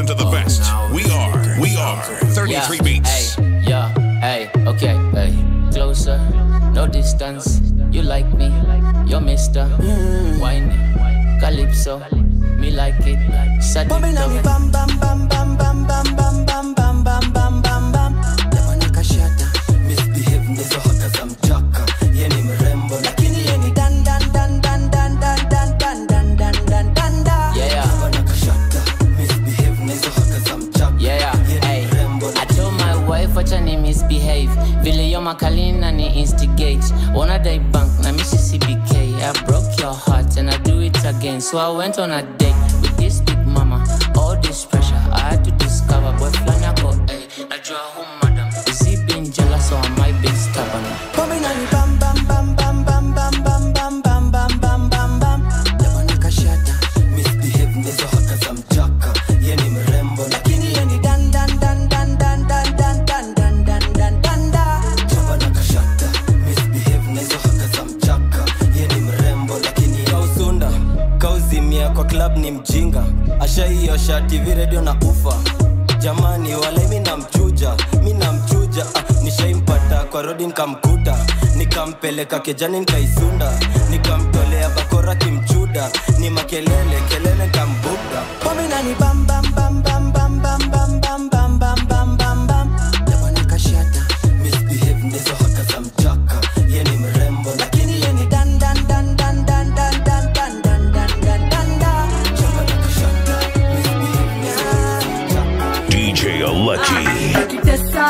to the best. We are, we are 33 Beats. Hey, yeah, hey, okay, hey. Closer, no distance. You like me, you're Mister. Wine, Calypso, me like it. Sadito. bam bam bam bam bam bam bam bam bam bam bam bam bam Jamani kashata misbehave ndizo haka za mchaka ye ni mrembo lakini ye ni dan dan dan dan dan dan dan dan dan dan dan dan da Yeah. Jamani kashata misbehave ndizo haka za mchaka Yeah, hey. I told my wife wacha ni misbehave vile yo makalina ni instigate wanna die bank na misi CBK I broke your heart and I do it again so I went on a date with this big mama all this pressure I had to discover boy flani ako hey najua who madam is he being jealous or am I being stubborn Pombe na ni bam bam bam bam bam bam bam bam bam bam bam bam bam Jamani kashata misbehave ndizo haka za mchaka ye ni mrembo lakini ye ni dan dan dan dan dan dan dan dan dan dan dan dan da Jamani kashata misbehave ndizo haka za mchaka ye ni mrembo lakini kausunda kauzimia kwa club ni mjinga ashaiosha tv radio na ufa jamani wale mi namchuja mi namchuja ah, nishaimpata kwa rodi nikamkuta nikampeleka kejani nikaisunda nikamtolea bakora kimchuda ni makelele kelele nikambuda pominani bam bam bam bam bam bam bam bam bam bam bam bam bam jamani kashata misbehave ndizo haka za mchaka ye ni mrembo lakini ye ni dan dan dan dan dan dan dan dan dan dan dan dan da jamani kashata misbehave ndizo haka za mchaka DJ Lucky. Kitesa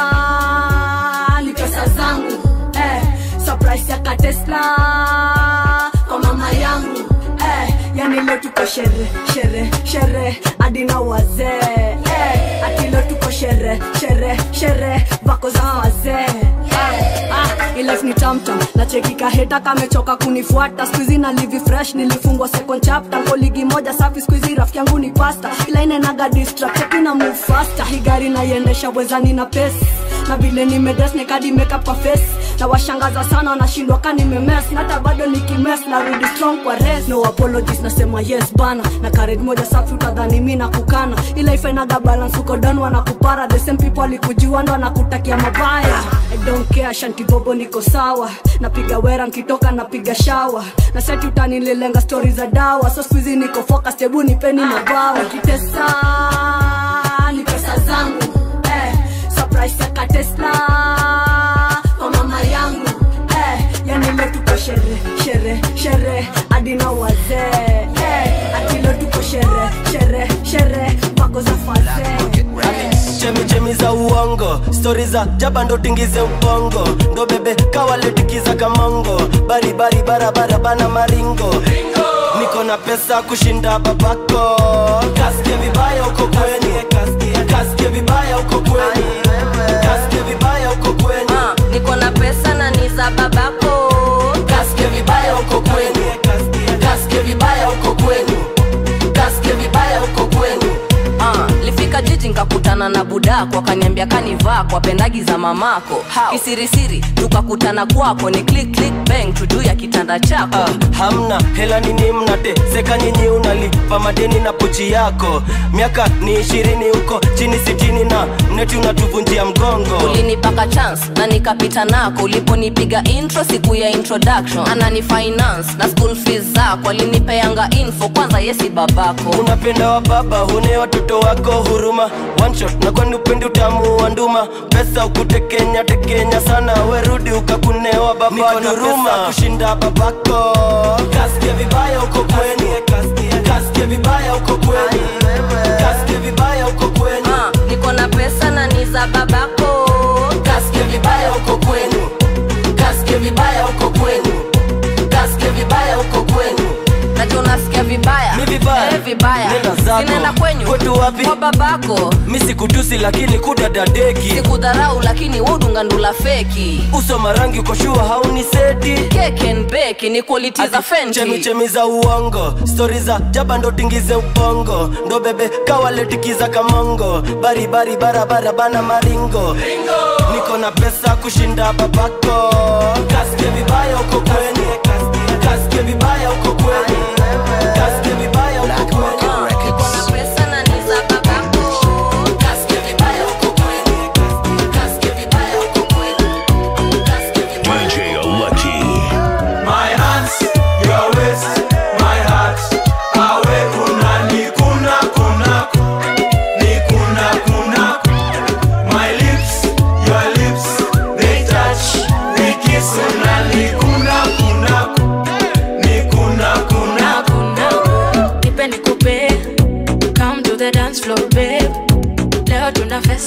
ni pesa zangu eh, surprise ya katesla kwa mama yangu eh, yani leo tuko shere shere shere hadi na wazee eh, ati leo tuko shere shere shere vako za wazee eh, ah, ilif ni tamtam nachekika heta kamechoka kunifuata skuizi na livi fresh nilifungwa second chapter ko ligi moja safi skuizi rafiki yangu ni pasta ila inenaga distract akina move faster hii gari naiendesha wezani na pesi na vile nimedes nikadi makeup kwa face na washangaza sana wanashindwa ka nimemes na hata bado nikimes narudi strong kwa res no apologies nasema yes bana na kared moja safi utadhani mi nakukana ila ifenaga balance uko down wanakupara the same people alikujua ndo wanakutakia mabaya I don't care shanti bobo niko sawa napiga wera nkitoka napiga shawa na seti utanililenga stori za dawa so skuizi niko focus tebu nipeni mabawa kitesa ni pesa zangu eh, surprise ya katesla kwa mama yangu eh, yani leo tuko shere shere shere hadi na wazee eh, ati leo tuko shere shere shere wako za fazee chemichemi za uongo stori za jaba ndo tingize ubongo ndo bebe kawaletikiza kamongo baribari barabara bana maringo niko na pesa kushinda babako kasike vibaya uko kweni kasike vibaya uko kweni kasike vibaya uko kweni Ah, niko na pesa na ni za babako kasike vibaya uko kweni kasike vibaya uko kweni kasike vibaya uko kweni Ah, lifika jiji nkakutana na budako akaniambia kanivaa kwa pendagi za mamako kisirisiri tukakutana kwako ni click click bang tu juu ya kitanda chako Ah, hamna hela nini mnate seka nyinyi unalipa madeni na pochi yako miaka ni ishirini huko chini sitini na mneti unatuvunjia mgongo ulinipaka chance na nikapita nako uliponipiga intro siku ya introduction anani finance na school fees zako alinipeanga info kwanza yesi babako unapenda wa baba hune watoto wako huruma One shot na kwani upendi utamu wa nduma pesa ukutekenya tekenya sana werudi ukakunewa baba duruma kushinda babako kasike vibaya uko kweni kasike vibaya uko kweni kasike vibaya uko kweni Ah, niko na pesa na ni za babako kasike vibaya uko kwenu kasike vibaya uko kwenu kasike vibaya uko kwenu najua unasikia vibaya Mi vibaya. Eh, vibaya Nenda zako. sinaenda kwenyu Kwetu wapi? kwa babako mi sikutusi lakini kudadadeki sikudharau lakini wudungandula feki uso marangi uko shua hauni seti kekenbeki ni quality za fenty chemichemi za uongo stori za jaba ndo tingize ubongo ndo bebe kawaletikiza kamongo baribari barabara bana maringo niko na pesa kushinda babako kasike vibaya uko kweni kasike vibaya uko kweni kasike vibaya uko kweni niko na pesa na ni za babako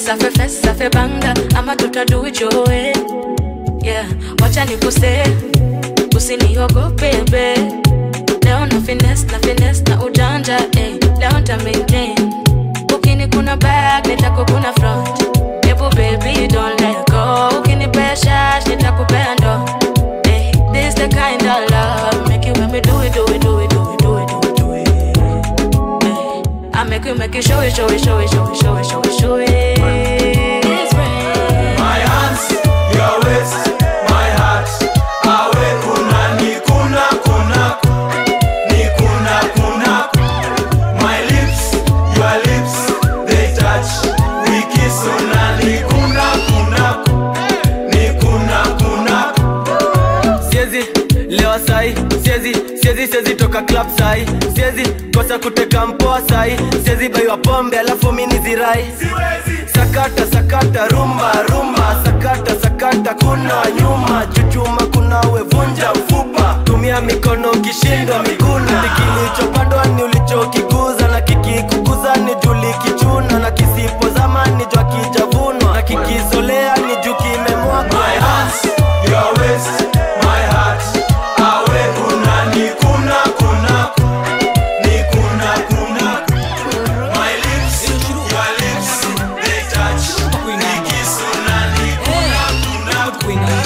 safe fes safe banga ama tutadu it your way yeah wacha nikuse usiniogope be leo na finesse na finesse na ujanja eh. leo nta maintain ukini kuna back nitakukuna front Ebu baby don't let go ukinipea shash nitakupea ndo eh. this the kind of love make you make me do it do it do it do it do it do it do it eh. I make you make you show it show it show it show it show it show it show it It's rain. My hands, your waist, my heart. Awe kuna ni kuna kuna ni kuna kuna. My lips, your lips, they touch. We kiss una ni kuna kuna ni kuna kuna. siezi lewa sai siezi siezi siezi toka club sai siezi kosa kuteka mpoa sai siezi baiwa pombe alafu mini zirai sakata sakata rumba rumba sakata sakata kuna nyuma chuchuma kuna wevunja mfupa tumia mikono ukishindwa miguna kilichopandwa ni ulichokikuza na kikikukuza ni juli kichuna na kisipozama ni jwa kijavunwa na kikizolea ni juu kimemwagwa My hands, your waist, my heart. Awe kuna ni kuna kuna ni kuna kuna. My lips, your lips, they touch. We kiss una ni kuna kuna.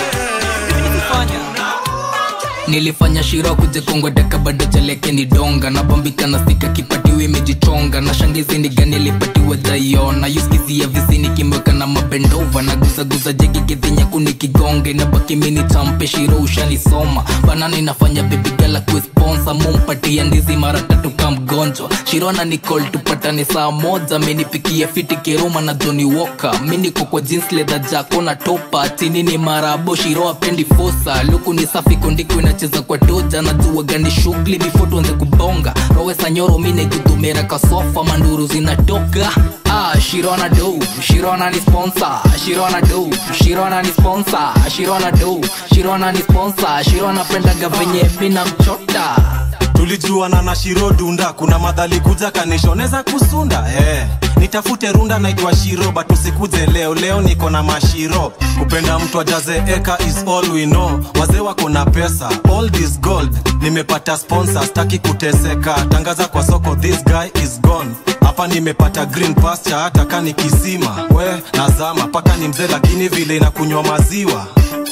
nilifanya shiro kujekongwa daka bado chaleke ni donga nabambika na stika kipatiwa imejichonga na shangizi ni gani alipatiwa jaiona yuskizia visini kimweka na mabendova na guzaguza jegi gedhinyaku nikigonge na baki mini champe shiro ushanisoma banana inafanya bebigala kuesponsa mumpatia ndizi mara tatu ka mgonjwa shirona nicol tupatane saa moja minipikia fiti kiroma na joni woka miniko kwa jeans leather jako na topa chini ni marabo shiro apendi fosa luku ni safi kondiko inacheza kwa toja na jua gani shughuli before tuanze kubonga rowesa nyoro mine gudumera kasofa manduru zinatoka Ah, Shirona do, Shirona ni sponsor, Shirona do, Shirona ni sponsor, Shirona do, Shirona ni sponsor, Shirona pendaga venye mina mchota. tulijuana na shiro dunda kuna madhali kuja kanishoneza kusunda eh. nitafute runda naitwa shiro but usikuje leo leo niko na mashiro kupenda mtu ajaze eka is all we know wazee wako na pesa all this gold nimepata sponsor staki kuteseka tangaza kwa soko this guy is gone hapa nimepata green pasture hata kani kisima we nazama paka ni mzee lakini vile inakunywa maziwa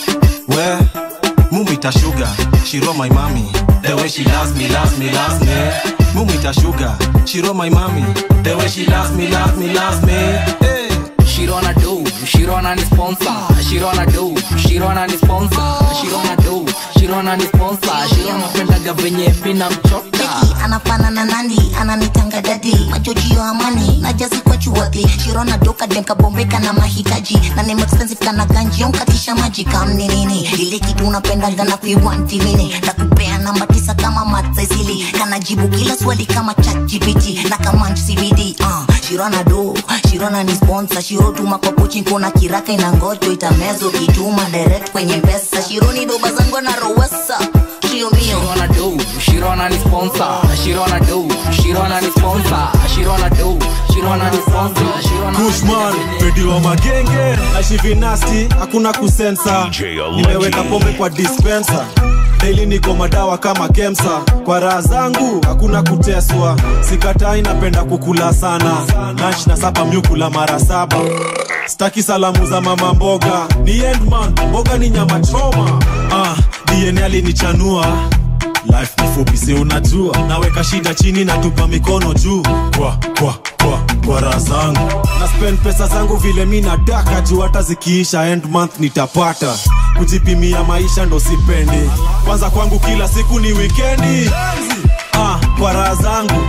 we mumita sugar shiro my mami the way she loves me loves me loves me mumita sugar shiro my mami the way she loves me loves me loves me hey. Shirona do, Shirona ni sponsor, Shirona do, Shirona ni sponsor, Shirona do, Shirona ni sponsor, Shirona pendaga venye mina mchota. anafanana nani ananitanga dadi majojio amani najazi kwa chuodhi shirona doka demkabombeka na mahitaji na name expensive kana ganji onkatisha maji kamni nini ile kitu unapendaga na kuiwanti mini nakupea namba tisa kama matsaisili kanajibu kila swali kama chatgpt na kama cbd uh, shirona do shirona ni sponsor shirotuma kwa pochi kuna kiraka ina ngoto itamezo kituma direct kwenye mpesa shironi doba zangu na rowesa kio mio Shirona do, Shirona ni sponsor, Shirona do, Shirona ni sponsor, Shirona do, Shirona ni sponsor, Shirona Kushman, pedi wa magenge naishi vinasti hakuna kusensa nimeweka pombe kwa dispensa daily niko madawa kama kemsa kwa raha zangu hakuna kuteswa sikatai napenda kukula sana lunch na sapa myukula mara saba staki salamu za mama mboga ni endman mboga ni nyama choma ah, dna alinichanua life ni fupi si unajua naweka shida chini na tupa mikono juu kwa kwa kwa kwa raha zangu na spend pesa zangu vile mi nataka juu hata zikiisha end month nitapata kujipimia maisha ndo sipendi kwanza kwangu kila siku ni wikendi ah, kwa raha zangu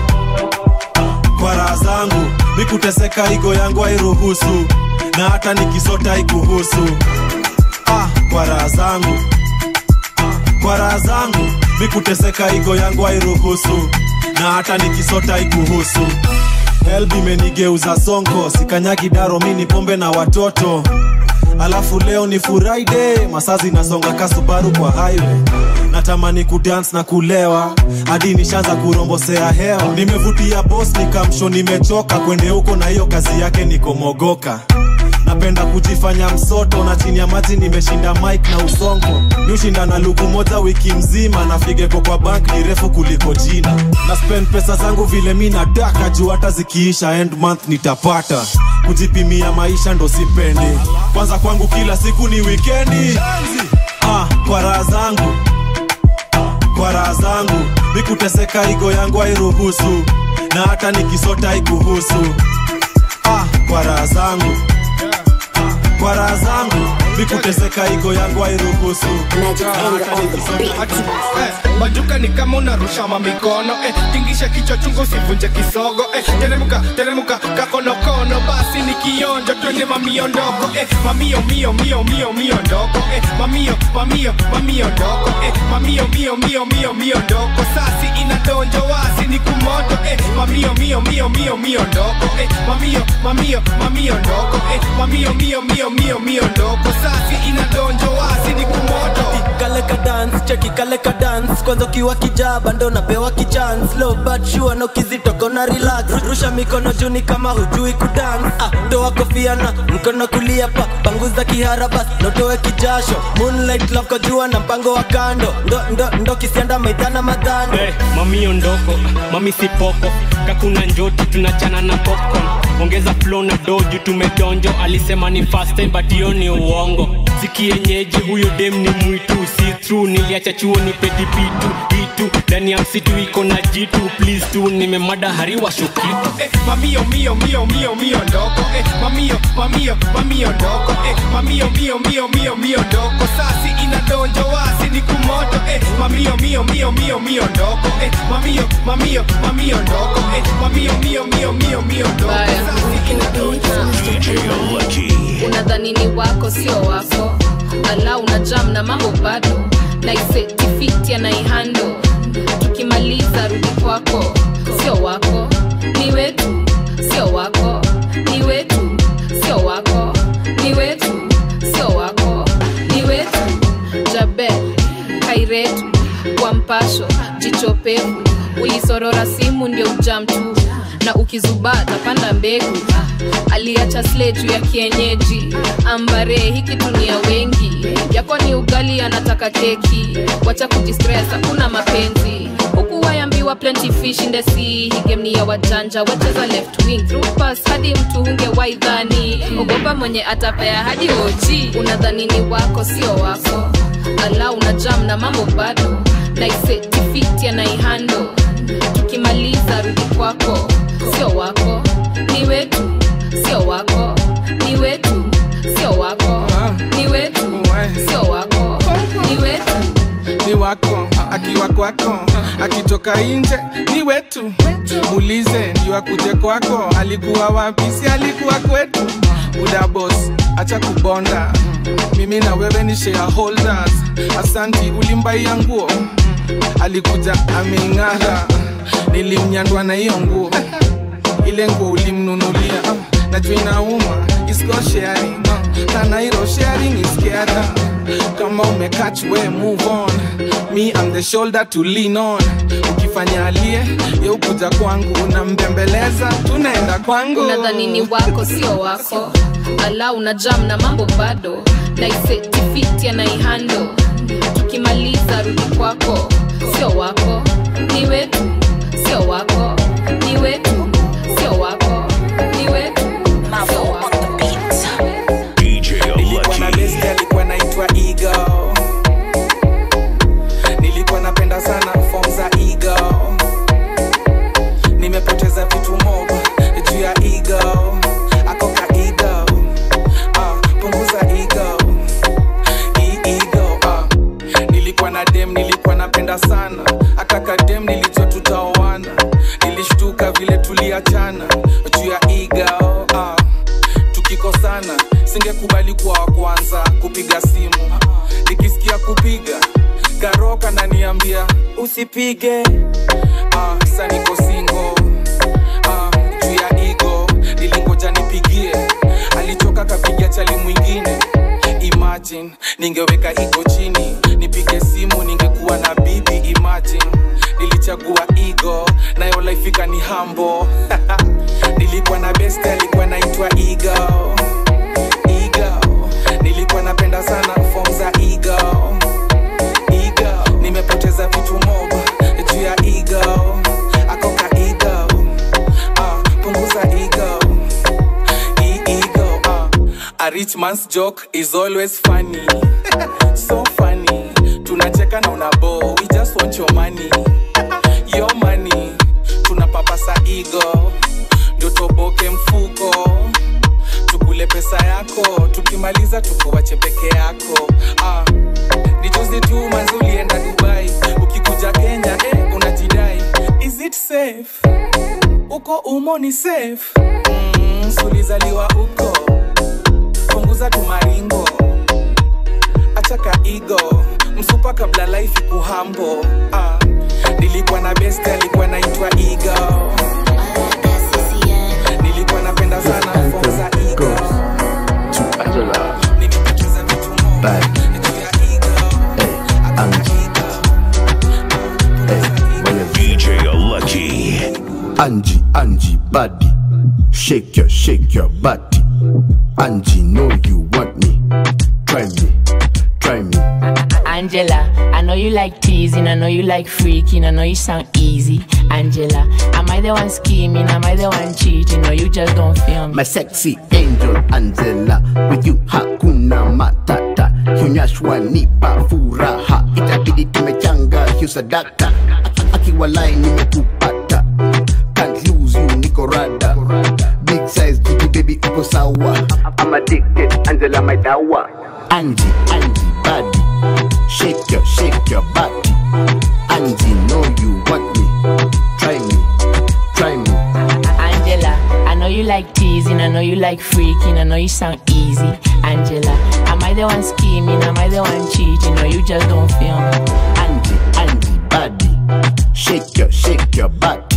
kwa raha zangu mikuteseka igo yangu hairuhusu na hata nikisota ikuhusu ah, kwa raha zangu kwa raha zangu mikuteseka igo yangu hairuhusu na hata nikisota ikuhusu helb imenigeuza sonko sikanyagi daro mini pombe na watoto alafu leo ni furaide masaa zinasonga kasubaru kwa highway natamani kudance na kulewa hadi nishaanza kurombosea hewa nimevutia bos nikamsho nimechoka kwende huko na hiyo kazi yake nikomogoka napenda kujifanya msoto na chini ya maji nimeshinda mike na usongo niushinda na luku moja wiki mzima na figeko kwa bank ni refu kuliko jina na spend pesa zangu vile mi nataka juu hata zikiisha end month nitapata kujipimia maisha ndo sipendi kwanza kwangu kila siku ni wikendi ah, kwa raha zangu kwa raha zangu mikuteseka igo yangu hairuhusu na hata nikisota haikuhusu ah, kwa raha zangu kwa raha zangu mikuteseka igo yangu hairuhusu Eh, majuka ni kama unarusha mamikono eh, tingisha kichwa chungu usivunje kisogo eh, teremuka teremuka kakonokono basi ni kionjo twende mamio ndogo eh, mamio mio mio mio mio ndogo eh, mamio mamio mamio ndogo eh, mamio mio mio mio mio ndogo sasi inadonjo wasi ni kumoto eh, mamio mio mio mio mio ndogo eh, mamio mamio mamio ndogo eh, mamio mio mio mio mio ndogo sasi inadonjo wasi ni kumoto kale ka dance cheki kale ka dance kwanza ukiwa kijaba ndo napewa kichance low but sure na ukizitoka na relax rusha mikono juu ni kama hujui kudance ah toa kofia na mkono kulia pa panguza kihara bas notoe kijasho moonlight love kwa jua na mpango wa kando ndo ndo ndo kisianda maidana madhano hey, mamio ndoko mami sipoko kakuna njoti tunachana na popcorn ongeza flow na doju tumedonjo alisema ni fast time but hiyo ni uongo sikienyeji huyo dem ni mwitu si true niliacha chuo ni pedipitu itu ndani ya msitu iko na jitu please tu nimemada hariwa shukitu eh, mamio mio mio mio mio ndogo eh, mamio mamio mamio ndogo eh, mamio mio mio mio mio ndogo sasi inadonjo wasi ni kumoto eh, mamio mio mio mio mio ndogo eh, mamio mamio mamio ndogo eh, mamio mio mio mio mio ndogo sasi inadonjo unadhani ni wako sio wako ala una jam na mambo bado naisetifiti anaihando tukimaliza rudi kwako sio wako ni wetu sio wako ni wetu sio wako ni wetu sio wako ni wetu jabe kairetu kwa mpasho jichopevu ulisorora simu ndio ujam tu na ukizubaa tapanda mbegu aliacha sle juu ya kienyeji ambare hiki tunia wengi yako ni ugali anataka keki wacha kujistress hakuna mapenzi huku wayambiwa plenty fish in the sea hii game ni ya wajanja wacheza left wing through pass hadi mtu hunge waidhani ogopa mwenye atapea hadi oji unadhani ni wako sio wako ala una jam na mambo bado naisetifiti anaihando tukimaliza rudi kwako sio wako ni wetu sio wako ni wetu sio wako ni wetu sio wako ni wetu ni wako akiwa kwako akitoka nje ni wetu muulize ndio akuje kwako alikuwa wapi si alikuwa kwetu buda boss acha kubonda mimi na wewe ni shareholders asanti ulimbaia nguo alikuja ameing'ara nilimnyandwa na hiyo nguo ile nguo ulimnunulia najua inauma isko sharing na nairo sharing is caring kama umekach we move on me I'm the shoulder to lean on ukifanya alie yeukuja kwangu unambembeleza tunaenda kwangu unadhani ni wako sio wako ala una jam na mambo bado naisetifiti anaihando tukimaliza rudi kwako sio wako ni wetu sio wako ni wetu sio wako ni wetu sio wako nilikuwa na besti alikuwa naitwa ego nilikuwa napenda sana fom za ego nimepoteza vitu mob juu ya ego akoka ego ah, punguza ego hii ego ah. nilikuwa na dem nilikuwa napenda sana ataka dem nilijua tutaoana nilishtuka vile tuliachana juu ya ego ah. tukikosana singekubali kuwa wa kwanza kupiga simu nikisikia kupiga karoka naniambia usipige ah, sa niko singo ah, juu ya igo nilingoja nipigie alichoka kapiga chali mwingine imagine ningeweka igo chini nipige simu ningekuwa na bibi imagine nilichagua igo nayo laifika ni hambo nilikuwa na best alikuwa naitwa igo nilikuwa napenda sana form za ego ego nimepoteza vitu mob juu ya ego akoka ego ah, punguza ego E- ego ah. a rich man's joke is always funny so funny tunacheka na unabo we just want your money your money tunapapasa ego ndio toboke mfuko tukule pesa yako tukimaliza tukuwache peke yako ah. ni juzi tu manzi ulienda dubai ukikuja kenya eh, unajidai is it safe uko umo ni safe mm, sulizaliwa uko punguza tumaringo achaka igo msupa kabla life kuhambo ah. nilikuwa na best alikuwa naitwa igo nilikuwa napenda sana form za ego to Angela. Bad. Hey, Angie. Hey, DJ Lucky. Angie, Angie, body. Shake your, shake your body. Angie, know you want me. Try me, try me. Angela, I know you like teasing, I know you like freaking, I know you sound easy. Angela, am I the one scheming? Am I the one cheating? No, you just don't feel me. My sexy angel Angela, with you hakuna matata. Hunyashwa nipa furaha, itabidi tumechanga hiyo sadaka. Akiwalai nimekupata, can't lose you niko rada. Big size jiki baby uko sawa. I'm addicted, Angela my dawa. Angie, Angie body, shake your, shake your body. Angie know you want me, try me, try me. Angela, I know you like teasing, I know you like freaking, I know you sound easy. Angela, am I the one scheming? Am I the one cheating? No, you just don't feel me. Angie, Angie body, shake your, shake your body.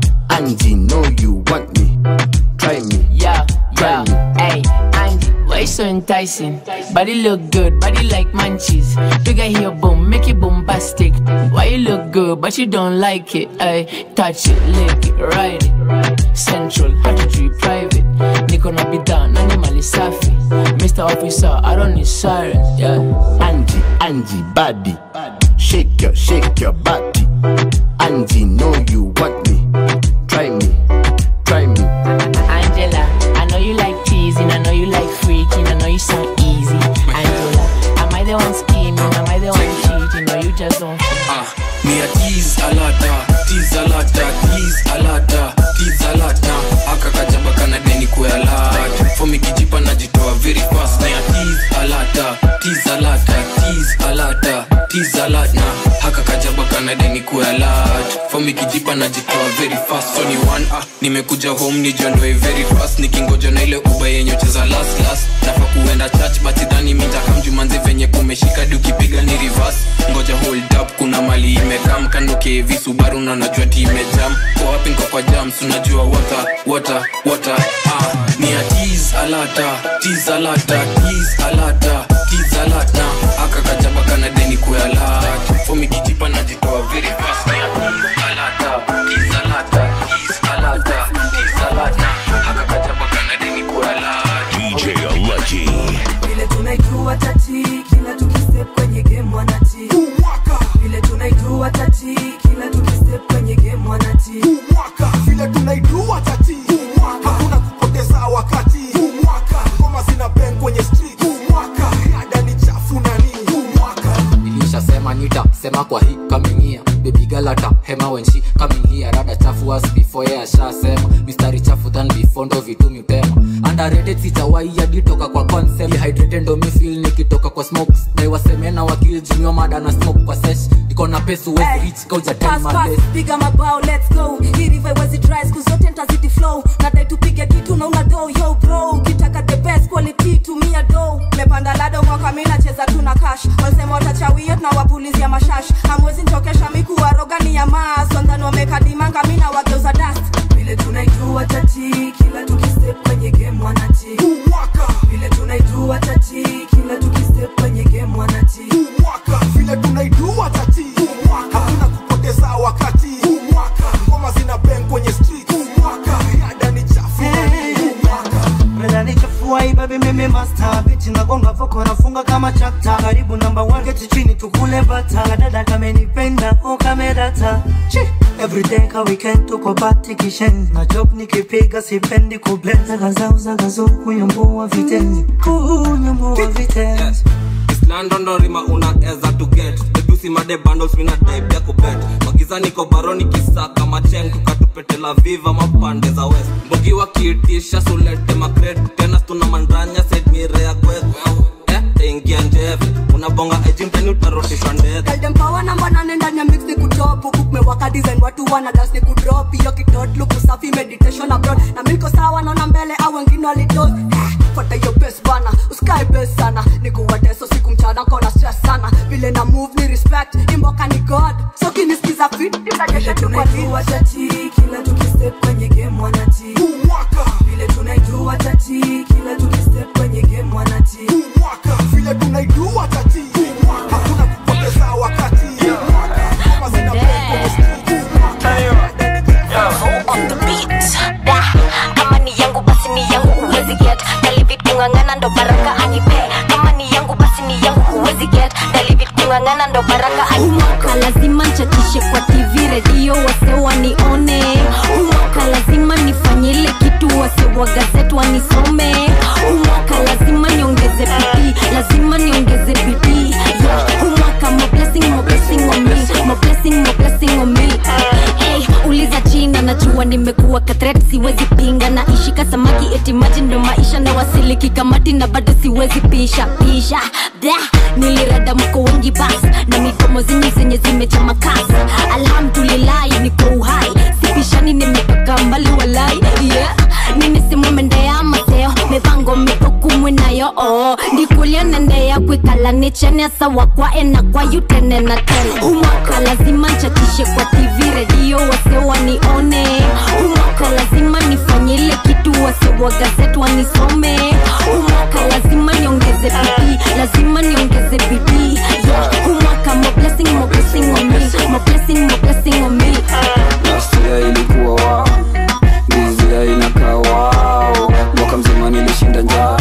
Angie know you want me, try me, Yeah, try yeah, me. hey, Angie, why you so enticing? Body look good, body like munchies. Bigger here, boom, make it bombastic. Why you look good, but you don't like it? Ay, touch it, lick it, ride it. Central, how to treat private. Niko na bidhaa, nani mali safi. Mr. Officer, I don't need sirens, yeah. Angie, Angie body, shake your, shake your body. Angie know you want me, try me, try me. Angela, I know you like teasing, I know you like freaking, I know you sound easy. Angela, am I the one scheming? Am I the one cheating? No, you just don't. Ah, me a tease a lata, tease a lata, tease a lata, tease a lata. Aka kajaba kana deni kwa lata. For me kijipa najitoa very fast. Na ya tease a lata, tease a lata, tease a lata, tease a lata. Haka kajaba kana deni kwa lata. For me kijipa najitoa very fast. So ni one ah, nimekuja home nijiondoe very fast. Nikingoja na ile uba yenye ucheza last last. Nafa kuenda church but sidhani mitakamjumanzi venye kumeshika dukipiga ni reverse. Ngoja hold up kuna mali imekam kanuke visubaru na najua ti imejam kwa wapi nko kwa jams unajua wata wata wata ah ni a tease alata tease alata tease alata tease alata aka kajaba kana deni kwa alata for me kijipa najitoa very fast ni a tease alata tease alata tease alata tease alata aka kajaba kana deni kwa alata DJ Lucky. vile tunaijua tati kila tukistep kwenye game wanati vile tunaijua tati kila tukistep kwenye game wanati vile tunaijua tati hakuna kupoteza wakati ngoma zina bang kwenye street ada ni chafu nani nilishasema nita sema kwa hii coming here baby girl ata hema when she coming here rada chafu as before yeah ashasema mistari chafu than before ndo vitu mutema underrated sijawai hadi toka kwa concept dehydrated ndo mi feel nikitoka kwa smoke na waseme na wakili jumio mada na smoke kwa sesh niko na pesu wezi reach kauja time Pass, my pass, best piga mabao let's go hii river iwezi dry siku zote ntazidi flow nadai tupige kitu na una do yo bro ukitaka the best quality tumia do mepanda lado mwaka mi nacheza tu na cash walisema watachawio tunawapulizia mashash hamwezi nchokesha mikuwaroga ni ya maas wandani wamekadimanga mi na wageuza dust vile tunaijua tati kila tukistep kwenye game wanati vile tunaijua tati kila tukistep kwenye game wanati vile tunaijua tati hakuna kupoteza wakati ngoma zina bang kwenye street ada ni chafu nani Brother nichafua hii baby mimi master bitch na bonga foko nafunga kama chapta karibu namba 1 keti chini tukule bata kadada kamenipenda o kamedata Chi. everyday ka weekend tuko party kishen na job nikipiga sipendi kublend zagazau zagazo kunyambua vitenzi kunyambua vitenzi islandondorima unaeza tuget edusi made bundles mina type ya kubet magiza niko baroni kisaka macheng tukatupetela viva mapande za west mbogi wakiitisha sulete makret tena tuna mandranya sedmire ya kwekwe eh, taingia njeve unabonga ejimteni utarotishwa ndege Girl, power namba nane ndani ya mix ni kutopu kumewaka design watu wana dance ni kudrop hiyo kitot look usafi meditation abroad na mimi niko sawa naona mbele au wengine walitos fuata hiyo best bana usikae best sana nikuwateso siku mchana kona stress sana vile na move ni respect imboka ni god so kinisikiza fit itajesha tunaijua tati kila tukistep kwenye game wanati vile tunaijua tati kila tukistep kwenye game wanati vile tunaijua tati hakuna kupoteza wakati Ngoma zina break kwenye street. kama ni yangu basi ni yangu huwezi get dalivit kungangana ndo baraka anipe kama ni yangu basi ni yangu huwezi get dalivit kungangana ndo baraka umwaka lazima nchatishe kwa tv redio wase wanione umwaka lazima nifanye ile kitu wase wa gazet wanisome umwaka lazima niongeze bidii lazima niongeze bidii yeah. umwaka mo blessing mo blessing on me mo blessing mo blessing on me hey, uliza china najua nimekuwa katret siwezi pinga na ishika samaki eti maji ndo maisha na wasiliki kamati na bado siwezi pisha pisha Blah. nilirada mko wengi bas na midomo zenye zenye zimechama kasi alhamdulilahi niko uhai sipishani nimetoka mbali walai yeah. ninisimwemendea mateo mipango mitokumwe nayo oh. ndikulia nendea kwikala nichene sawa kwa ena kwa yutene na tene umwaka lazima nchatishe kwa tv redio wase wanione umwaka lazima nifanye ile kitu wase wa gazet wanisome umwaka lazima niongeze bidii lazima niongeze bidii yeah. umwaka mo blessing mo blessing on me mo blessing mo blessing on me Nastia ilikuwa wao Dizia inakaa wao Mwaka mzima nilishinda njaa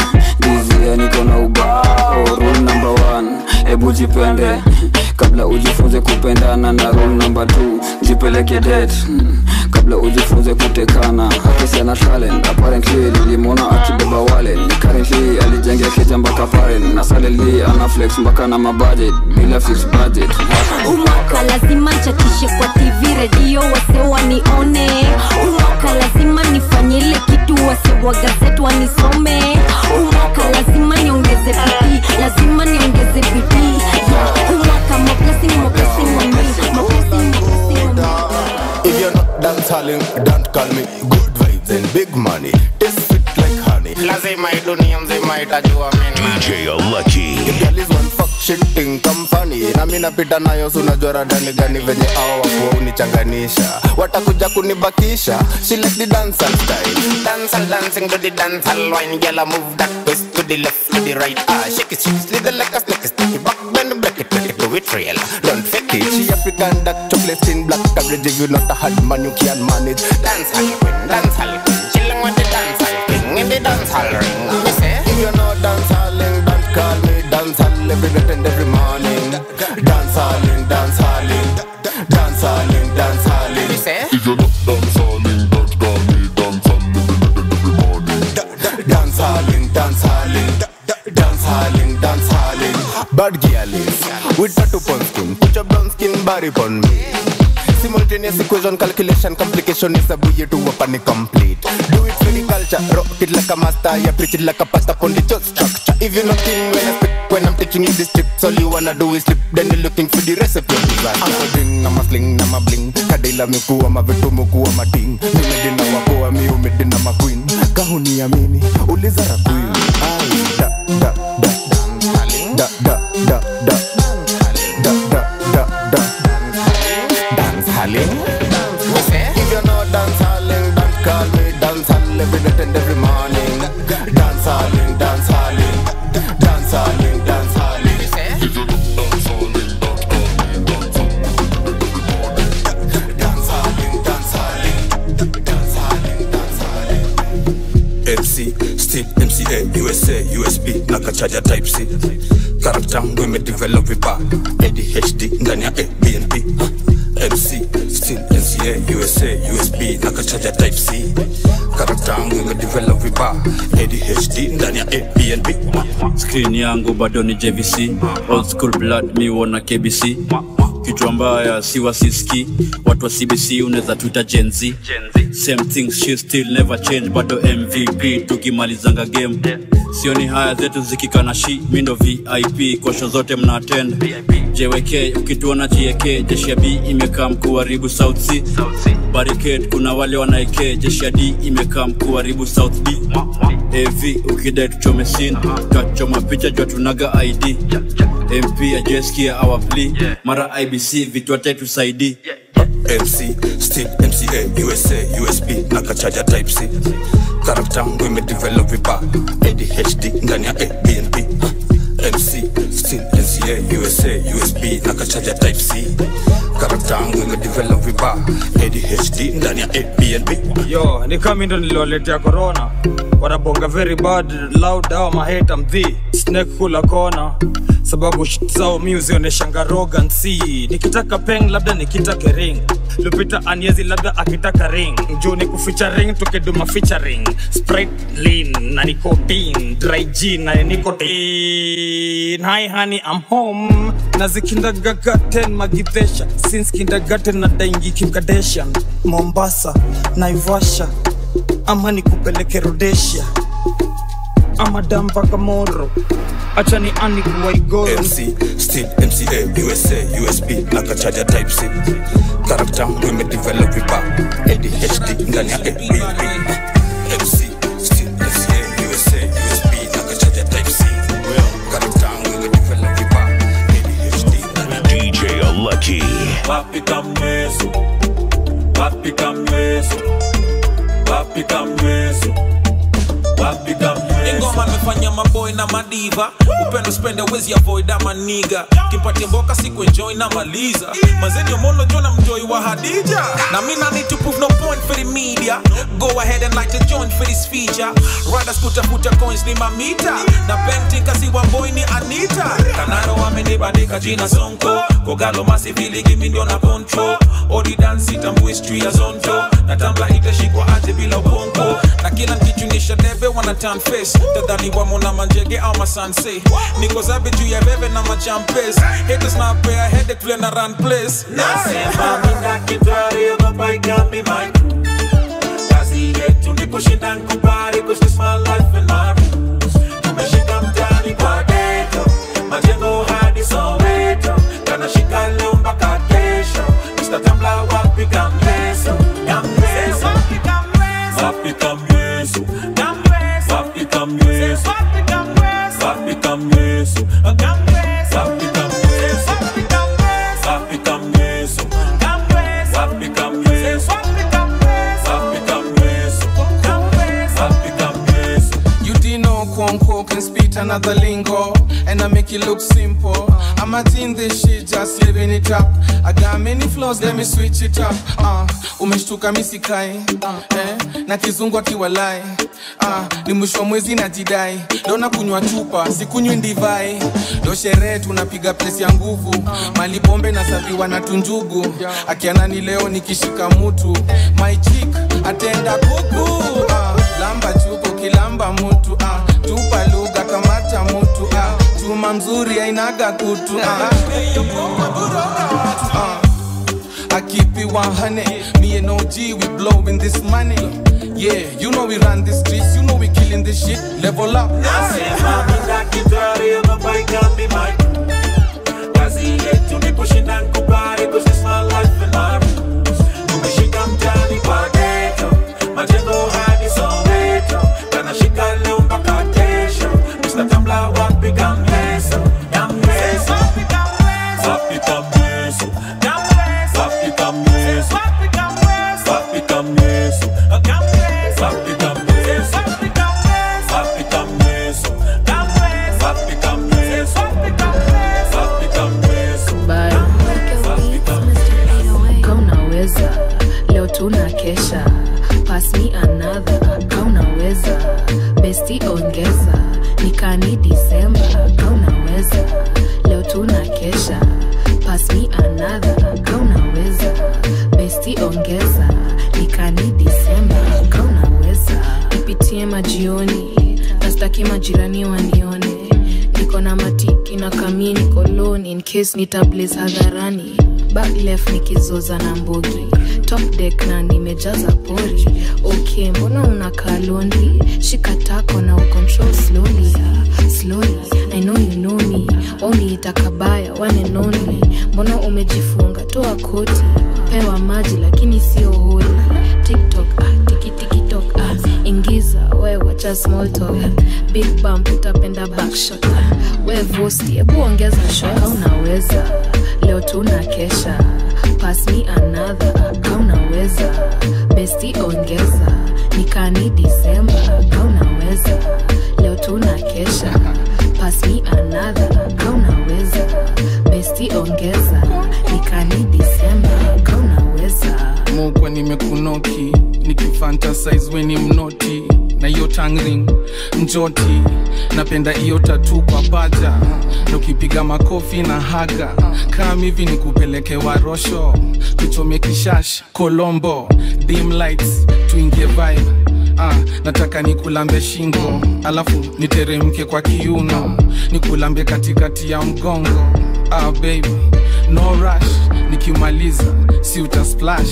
Dizia niko na ubao Rule number one Ebu jipende Kabla ujifunze kupendana na rule number two Jipeleke date Kabla ujifunze kutekana Akisi ana talent Apparently nilimwona akibeba wallet Currently alijengea keja mpaka paren Na salary ana flex mpaka na mabudget Bila fix budget umwaka lazima nchatishe kwa tv redio wase wanione umwaka lazima nifanye ile kitu wase wa gazet wanisome umwaka lazima niongeze bidii lazima niongeze bidii yeah. umwaka mo blessing mo blessing on me mo blessing mo blessing on me If you're not dance halling, don't call me good vibes and big money. Taste sweet like honey. Lazima hii dunia mzima itajua mimi. DJ Lucky. If girl is one fuck shit thing come funny. Na mimi napita nayo si unajua radani gani venye hao wakuwa unichanganisha. Watakuja kunibakisha. She like the dancehall style. Dancehall dancing to the dancehall wine. Girl I move that twist to the left to the right. Ah shake it, shake it, slither like a snake, stick it back, bend break it, break it, do it real. Don't fake it. She African dark chocolate skin, black coverage. If you not a hard man, you can't manage. Dancehall queen, dancehall queen, chilling with the dancehall king in the dancehall ring. Me say, if you know dancehalling, don't call me dancehall every night and every morning. Dancehalling, dancehalling, dancehalling, dancehalling. Me say, if you not dancehalling, don't call me dancehall every night and every morning. Dancehalling, dancehalling, dancehalling, dancehalling. Bad girl is with tattoo pon skin, put your brown skin body pon me. Simultaneous equation, calculation, complication is a buoy to a panic complete. Do it for the culture, rock it like a master, yeah, preach it like a pastor on the church structure. If you're not in when I speak, when I'm teaching you this trip, all you wanna do is slip, then you're looking for the recipe of disaster. I'm a ding, I'm a sling, I'm a bling. Kadila miku, I'm a vitu muku, I'm a ting. Mimedina wako, I'm you, medina ma queen. Kahuni amini, uliza rakwin. Ay, da, da, da, da, da, da, da, da, da, da, da, da. Dance halling. If you're not dance halling, don't call me dance hall every night and every morning. Dance halling, dance halling, dance halling, dance halling. If you're not dance halling, don't call me dance hall Dance halling, dance halling, dance halling, dance halling. MC, Steve, MCA, USA, USB, na kachaja type c karakta yangu imedevelop vibaya adhd ndani ya abnp mc still nca usa usb na kachaja type c karakta yangu imedevelop vibaya adhd ndani ya abnp screen yangu bado ni jvc old school blood mi wona kbc kichwa mbaya si wasiski watu wa cbc unaweza tuita genz same things she still never change bado mvp tukimalizanga game sioni haya zetu zikikana shi mindo vip kosho zote mna attend jwk ukituona jek jeshi ya b imekaa mkuharibu south c barricade kuna wale wanaeke jeshi ya d imekaa mkuharibu south b av ukidai tuchome sin kachoma picha jua tunaga id mp ajeskia our plea mara ibc vitwate tusaidii mc still mca usa usb na kachaja type c karakta yangu imedevelop vibaya adhd ndani ya abnp mc still nca usa usb na kachaja type c karakta yangu imedevelop vibaya adhd ndani ya abnp yo ni kami ndo niliwaletea corona wanabonga very bad loud awa maheta mdhi snake kula kona sababu shit zao mi uzioneshanga rogansi nikitaka peng labda nikitake ring lupita aniezi labda akitaka ring juu ni kuficha ring tukiduma featuring sprite lean na nicotine dry gin na nicotine hi honey i'm home na zikindagagaten magidhesha since kindergarten na daingi kimkadeshan mombasa naivasha ama nikupeleke rodesia ama dampaka moro acha ni ani kuwaigoro mc still mca usa usb na kachaja type c karakta yangu imedevelop vibaya adhd ndani ya abnp mc still mca usa usb na kachaja type c karakta yangu imedevelop vibaya DJ Lucky. Wapi kamweso Wapi kamweso Wapi kamweso Wapi kamweso ingoma amefanya maboy na madiva upendo spende wezi avoid ama niga kimpatia mboka siku enjoy na maliza mazenio mono jona mjoi wa hadija na mina need to prove no point for the media go ahead and light a joint for this feature riders kutafuta coins ni mamita na painting kasi wa boy ni anita kanaro wamenibandika jina sonko kogalo masivili gimi ndio na control odi dance tambui street ya zonto na tambla itashikwa aje bila ubongo na kila nkichunisha debe wana turn face tadhani wamo na manjege au masanse niko zabe juu ya bebe na machampes haters na pea headache vile na run place Nasema mina kitari ogopa ikambi my crew Kazi yetu ni kushinda nkubali Cause this my life and my rules Tumeshika mtani kwa ghetto Majengo hadi Soweto Kanashika leo mpaka kesho Mr. Tambla wapi kamleso Kamleso Wapi kamleso Wapi kamleso Wapi kamleso Wapi kamleso Wapi kamleso Wapi kamleso Wapi kamleso Wapi kamleso You didn't know Kwonko can spit another lingo And I make it look simple I'm not in this shit, just living it up I got many flaws, let me switch it up uh, Umeshtuka misikai uh, eh, Na kizungu akiwalai uh, Ni mwisho wa mwezi na jidai Leo na kunywa chupa, sikunywi ndivai Leo sherehe tunapiga pesi ya nguvu Mali pombe na saviwa na tunjugu Akianani leo nikishika mutu My chick, atenda kuku uh, Lamba chupo kilamba mutu uh, Tupa lugha kamata mutu uh, Chuma mzuri ainaga kutu uh, uh, I keep it 100 Me and OG, we blowing this money Yeah, you know we run the streets You know we killing this shit Level up Nasema mina kitari ogopa ikambi my crew Kazi yetu ni kushinda nkubali Cause this my life and my rules Tumeshika mtani kwa ghetto Majengo hadi Soweto Kanashika leo mpaka kesho Mr. Tambla wapi kamleso Kamleso Wapi kamleso Wapi kamleso Wapi kamleso Wapi kamleso Wapi kamleso Wapi kamleso Wapi kamleso Wapi kamleso Bye. Ka unaweza leo tuna kesha pass me another ka unaweza besti ongeza nikani disemba kaunaweza leo tuna kesha pass me another kaunaweza besti ongeza nikani disemba kaunaweza nipitie majioni nastaki majirani wanione niko na matiki na kamie niko lone in case nitablaze hadharani back left nikizoza na mbogi top deck na nimejaza pori okay mbona unakaa lonely shika tako na ucontrol slowly ah, slowly i know you know me wauniita kabaya one and only mbona umejifunga toa koti pewa maji lakini sio holi tiktok ah, tikitikitok ah, ingiza we wacha small talk big bump utapenda backshot ah, we vosti hebu ongeza shot unaweza leo tuna kesha pass me another kaunaweza besti ongeza nikani disemba kaunaweza leo tuna kesha pass me another kaunaweza besti ongeza nikani disemba kaunaweza mokwa nimekunoki nikifantasize weni mnoti na hiyo tangring njoti napenda hiyo tatu kwa paja na ukipiga makofi na haga kam hivi ni kupeleke warosho tuchome kishash kolombo dim lights tuingie vibe Ah, nataka nikulambe shingo alafu niteremke kwa kiuno nikulambe katikati ya mgongo ah, baby no rush nikimaliza si uta splash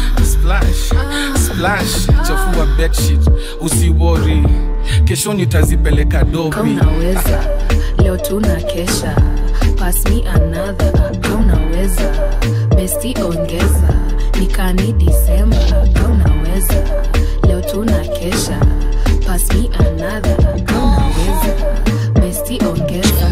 splash splash chafua bedsheet usiwori kesho nitazipeleka dobi kaunaweza leo tuna kesha pass me another kaunaweza besti ongeza nikani disemba kaunaweza leo tuna kesha pass me another kaunaweza besti ongeza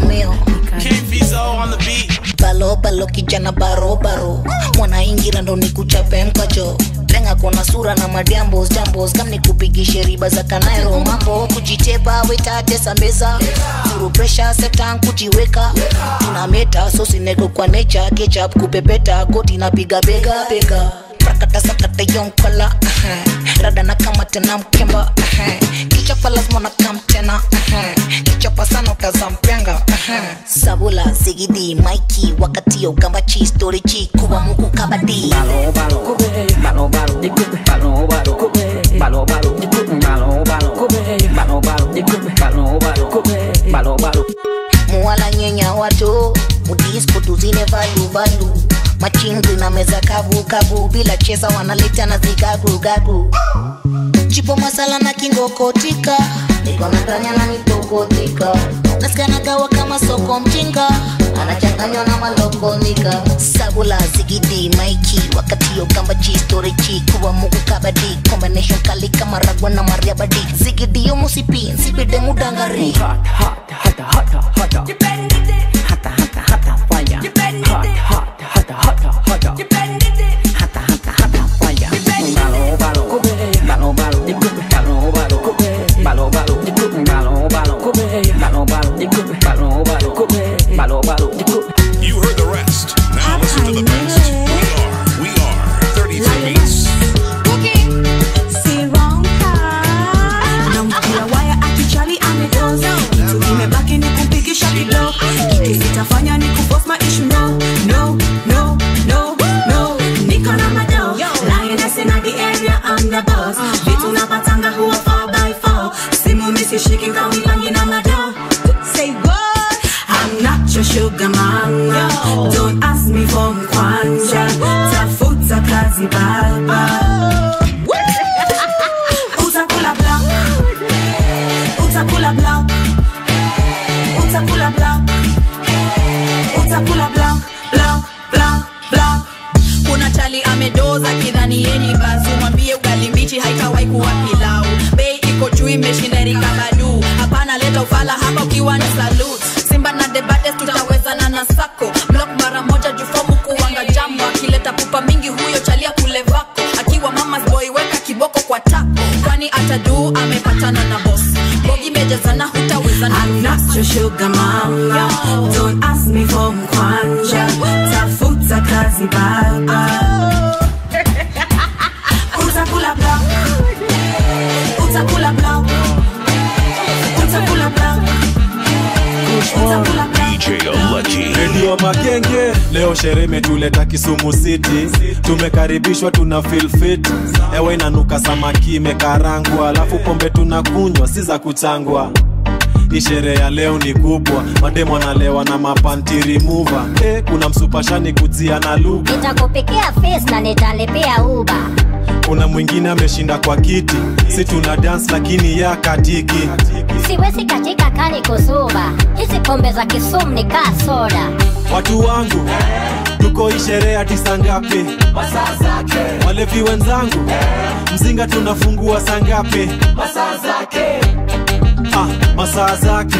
balo balo kijana baro baro mwanaingira ndo nikuchape mkacho lenga kona sura na madiambos jambos kam nikupigishe riba za kanairo mambo kujitepa wetatesa meza zuru presha setan kujiweka tuna meta sosinego kwa necha kechap kupepeta koti napiga bega bega prakata sakata yonkala rada na kama tena mkemba kichapa lazima na kam tena kichapa sana utazampenga sabula sigidi maiki wakati yo gamba chi story chi kuba muku kabadi balo balo balo balo balo balo balo balo balo balo balo balo balo balo balo muwala nyenya watu mudisko tuzine valu valu machingu na meza kavu kavu bila cheza wanaleta na zigagu gagu chipo masala na kingokotika niko na kanya na mitokotika nasikanagawa kama soko mjinga anachanganywa na malokonika sabula zigidi maiki wakati yo kamba chi story chi kuwa mugu kabadi combination kali kama ragwa na mariabadi zigidi yo musipi nsipide mudangari hot hot hot hot hot hot hata hata hata fire hot hot hata hata hata hata hata hata fire balo balo balo balo balo balo balo balo balo balo balo balo balo balo balo balo You heard the rest. Now listen to the best. We are, we are 33 Beats. namkia waya akichali amedoza kitu imebaki ni kumpigisha kido kitu sitafanya ni kupos maishu no no no no no niko na mado lioness in the area I'm the boss vitu napatanga huwa 4 by 4 simu misishiki nkawipangi na mado say what I'm not your sugar mama don't ask me for mkwanja tafuta kazi baba utakula blanc utakula blanc utakula blanc utakula blanc blanc blanc blanc kuna chali amedoza kidhani yeni bazu mwambie ugali mbichi haitawai kuwa pilau bei iko juu imeshinda rikabadu hapana leta ufala hapa ukiwa ni salut simba na debates tutawezana na sako blok mara moja jufomu kuwanga jamu akileta pupa mingi huyo chalia kule vako akiwa mamas boy weka kiboko kwa tako kwani ataduu amepatana na bos bogi mejazana hutawezana I'm not your sugar mama Don't ask me for mkwanja Tafuta kazi baba Utakula blanc Utakula blanc Utakula blanc wa magenge leo sherehe imetuleta kisumu city tumekaribishwa tuna feel fit ewe inanuka samaki imekarangwa alafu pombe tunakunywa si za kuchangwa hii sherehe ya leo ni kubwa mademo analewa na mapanti remover eh, kuna msupashani kujia na lugha nitakupikia face na nitalipia uba kuna mwingine ameshinda kwa kiti si tuna dance lakini ya katiki siwezi katika kani kusuba hizi pombe za kisumu ni kaa soda watu wangu tuko hii sherehe hadi saa ngapi masaa zake walevi wenzangu mzinga tunafungua saa ngapi masaa zake ah, masaa zake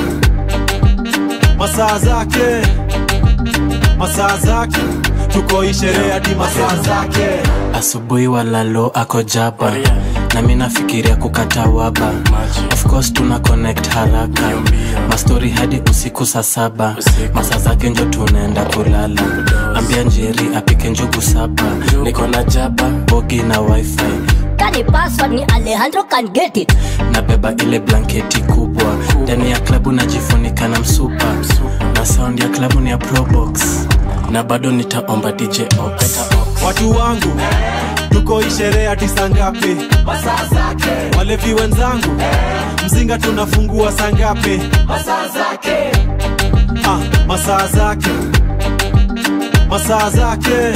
masaa zake masaa zake tuko hii sherehe hadi masaa zake asubuhi walalo ako jaba na mi nafikiria kukata waba of course tuna connect haraka mastori hadi usiku saa saba masaa zake njo tunaenda kulala ambia njeri apike njugu saba niko na jaba bogi na wifi kani password ni alejandro can get it nabeba ile blanketi kubwa ndani ya klabu najifunika na msupa na sound ya klabu ni ya probox na bado nitaomba dj ox watu wangu tuko hii sherehe hadi saa ngapi masaa zake walevi wenzangu mzinga tunafungua saa ngapi masaa zake ah, masaa zake masaa zake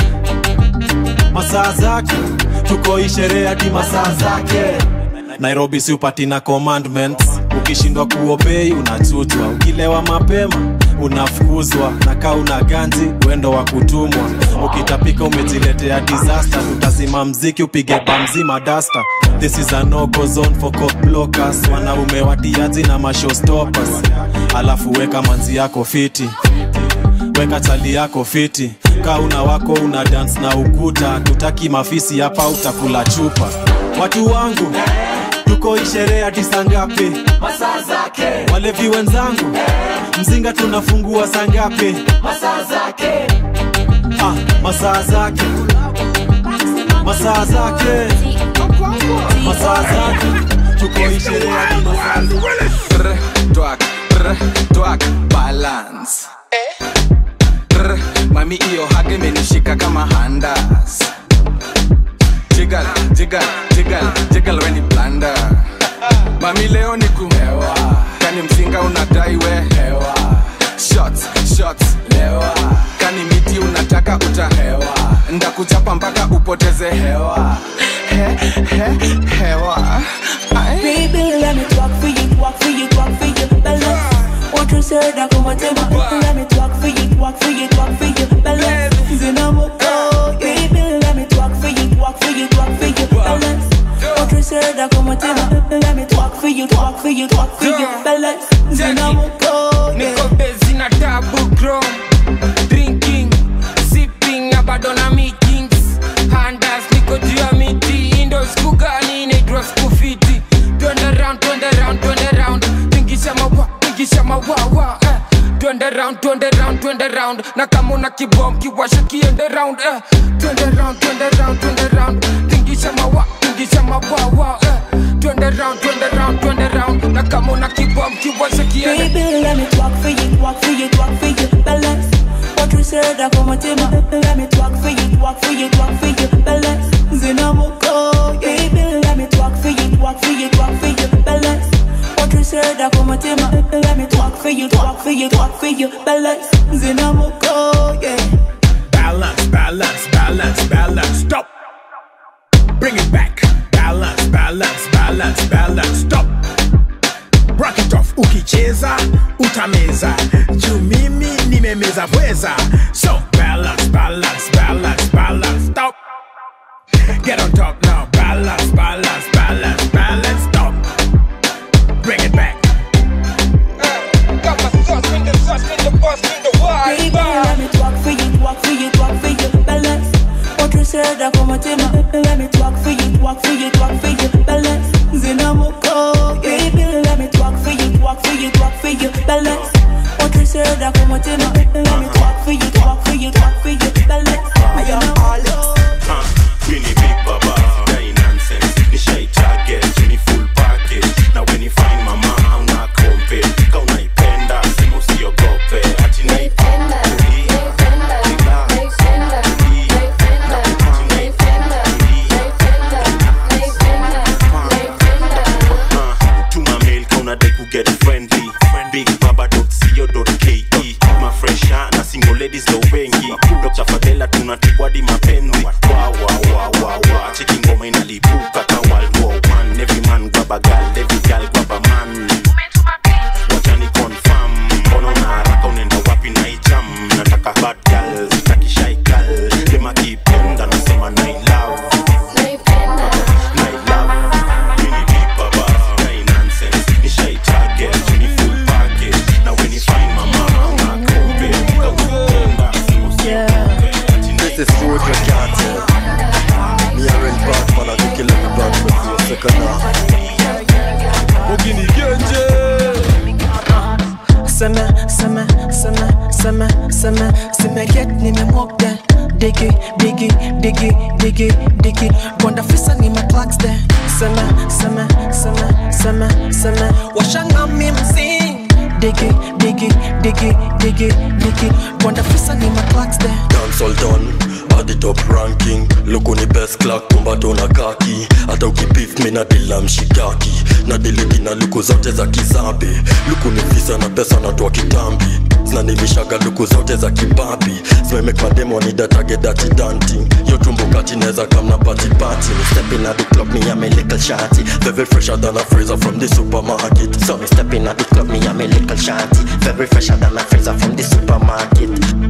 masaa zake tuko hii sherehe hadi masaa zake nairobi si upati na commandments ukishindwa kuobei unachutwa ukilewa mapema unafukuzwa na kaa una ganzi wendo wa kutumwa ukitapika umejiletea disaster tutazima mziki upige bamzima dasta this is a no go zone for cock blockers wanaume watiaji na mashowstoppers alafu weka manzi yako fiti weka chali yako fiti kaa una wako una dance na ukuta tutaki mafisi hapa utakula chupa watu wangu tuko hii sherehe hadi saa ngapi masaa zake walevi wenzangu mzinga tunafungua saa ngapi masaa zake ah, masaa zake masaa zake masaa zake tuko hii sherehe hadi masaa Brr, twak, brr, twak, balance Brr, mami iyo hage menishika kama handas jigal jigal jigal jigal weni blanda mami leo ni kuhewa kani mzinga unadai we hewa shots shots lewa kani miti unataka utahewa ndakuchapa mpaka upoteze hewa he, he, hewa Ai. Baby, let me talk for you, talk for you, talk for you, balance. What you said, I come and tell me. Let me talk for you, talk for you, talk for you, balance. Zinamoko, baby, let me talk for you, talk for you, talk for you, balance. What you said, I come and tell me. Let me talk for you, talk for you, talk for you, balance. Zinamoko, niko bezi na tabu grow drinking sipping na bado na meetings handas niko juu ya miti indo siku gani naitwa siku fiti twende round twende round twende round tingisha mawa tingisha mawawa eh. twende round twende round twende round na kama una kibom kiwasha kiende round eh. twende round twende round twende round tingisha mawa tingisha mawawa eh. twende round twende round twende round na kama una kibom kiwasha kiende Baby, let me talk for you, talk for you, talk for you, balance. What you said, I come and tell me. Let me talk for you, talk for you, talk for you, balance. Zinamoko, baby, let me talk for you, talk for you, talk for you, balance. What you said, I come and tell me. Let me talk for you, talk for you, talk for you, balance. Zinamoko, yeah. Balance, balance, balance, balance. Stop. Bring it back. Balance, balance, balance, balance. Stop. Rock it off. Ukicheza utameza. Juu mimi nimemeza pweza. So balance, balance, balance, balance. Stop. Get on top now. Balance, balance, balance, balance. Stop. Bring it back. Baby, let me talk for you, talk for you, talk for you, balance. What you said, I come and tell me. Let me talk for you, talk for you, talk for you, balance. Zinamoko, baby, let me talk for you, talk for you, talk for you, balance. What you said, I come and tell me. Let me talk for you, talk for you, talk for you, balance. I am all Mini big baba, dai nonsense Ni shy target, ni full package Na when you find mama, hauna kompe Ka unaipenda, simu usiogope Ati naipenda, kaka World War One. Every man grab a gal, every gal grab a man. Wacha ni confirm, mbona una haraka unaenda wapi na hii jam? Nataka bad gal, sitaki shy gal. Dem akipenda nasema na I love. Na I love. Mini big baba, sky nonsense. Ni shy target, ni full package. Na when you find my mama, nakope. Kakupenda, This is food you can't tell. Me and Batman are the killer the bad but you second now. Ogini Genje. Seme, seme, seme, seme, seme, seme get nimemwokde digi digi digi digi digi gwanda fisa nime clocks de seme seme seme seme seme washanga mi mzing digi digi digi digi digi gwanda fisa nime clocks de Dancehall done at the top ranking Look on the best clock kumbato na kaki hata ukipif mi na dila mshikaki na diliti na luku zote za kizambi luku ni visa na pesa natoa kitambi zinanilishaga luku zote za kibabi zimemek mademo ni datage dati danting yo tumbo kati neza kamna pati pati me stepping at the club me am a little shawty very fresher than a freezer from the supermarket So me stepping at the club, me and me little shanty Very fresher than a freezer from the supermarket